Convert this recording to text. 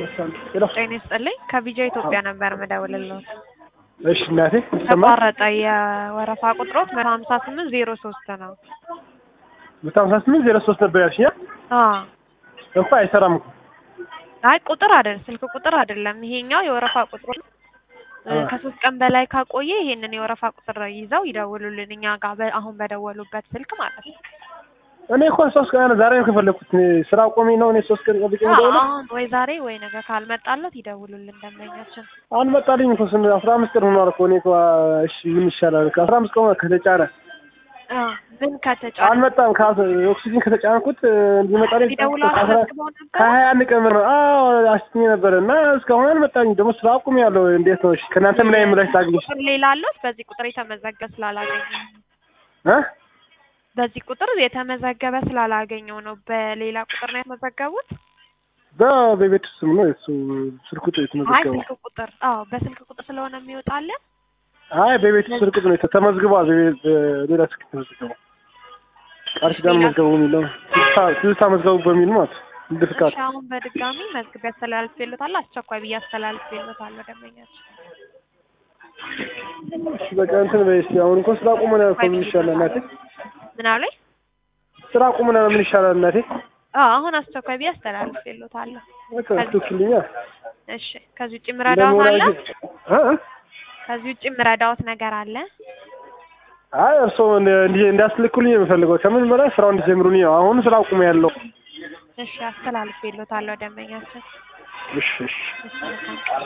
ጤና ይስጥልኝ ከቢጃ ኢትዮጵያ ነበር የምደውልልዎት። እሺ እናቴ ይሰማል? ተቋረጠ። የወረፋ ቁጥሮት መቶ ሀምሳ ስምንት ዜሮ ሶስት ነው። መቶ ሀምሳ ስምንት ዜሮ ሶስት ነበር ያልሽኝ? አዎ እንኳ አይሰራም እኮ አይ ቁጥር አይደል ስልክ ቁጥር አይደለም። ይሄኛው የወረፋ ቁጥር ነው። እ ከሶስት ቀን በላይ ካቆየ ይሄንን የወረፋ ቁጥር ይዘው ይደውሉልን እኛ ጋር በ- አሁን በደወሉበት ስልክ ማለት ነው። እኔ እኮ ሶስት ቀን ዛሬ ነው ከፈለኩት ስራ ቆሜ ነው እኔ ሶስት ቀን ጠብቄ አዎ፣ ነው አሁን ወይ ዛሬ ወይ ነገ ካልመጣለት ይደውሉልን ደንበኛችን። አልመጣልኝ እኮ ስን አስራ አምስት ቀን ሆኗል እኮ እኔ እኮ እሺ ምን ይሻላል ከአስራ አምስት ቀን ከተጫነ አዎ ምን ከተጫነ አልመጣም ከ ኦክሲጅን ከተጫንኩት እንዲመጣልኝ ይደውሉ ከአስራ- አስመዝግበው ነበር። ከሀያ አንድ ቀን ምር አዎ አስኜ ነበር እና እስካሁን አልመጣኝ ደግሞ ስራ አቁሜ ያለው እንዴት ነው እሺ ከእናንተ ምን ላይ ምላሽ ላግኝሽ ቁጥር ሌላ አለዎት? በዚህ ቁጥር የተመዘገበ ስላላገኘ እ በዚህ ቁጥር የተመዘገበ ስላላገኘው ነው። በሌላ ቁጥር ነው የተመዘገቡት? በ- በቤት ስም ነው እሱ ስልክ ቁጥር አይ የተመዘገበው ስልክ ቁጥር አዎ፣ በስልክ ቁጥር ስለሆነ የሚወጣለን አይ በቤት ስልክ ቁጥር ነው የተ- ተመዝግቧል በቤት በሌላ ስልክ ተመዝግቧል ቃል ኪዳን መዝገቡ የሚል ነው ትዝታ ትዝታ መዝገቡ በሚል ማለት ነው እንደ ፍቃድ እሺ፣ አሁን በድጋሚ መዝግቤ አስተላልፌልዎታለሁ። አስቸኳይ ብዬ አስተላልፌልዎታለሁ ደንበኛችን። እሺ በቃ እንትን በይ እስኪ አሁን እኮ ስራ ቁመናል እኮ ምን ይሻላል እናቴ ምን አሉኝ? ስራ ቁመናል ምን ይሻላል እናቴ አዎ አሁን አስቸኳይ ብዬ አስተላልፌልዎታለሁ። በቃ ትክክልኛ እሺ፣ ከዚህ ውጭ ምረዳዎት አለ? እ እ? ከዚህ ውጭ ምረዳዎት ነገር አለ? አይ እርስዎ እንደ- እንዲ- እንዳስልኩልኝ ነው የምፈልገው ከምን በላይ ስራው እንዲጀምሩልኝ ነው አሁን ስራ ቁመ ያለው እሺ፣ አስተላልፌልዎታለሁ ደንበኛችን። እሺ እሺ እሺ፣ መልካም ቀን።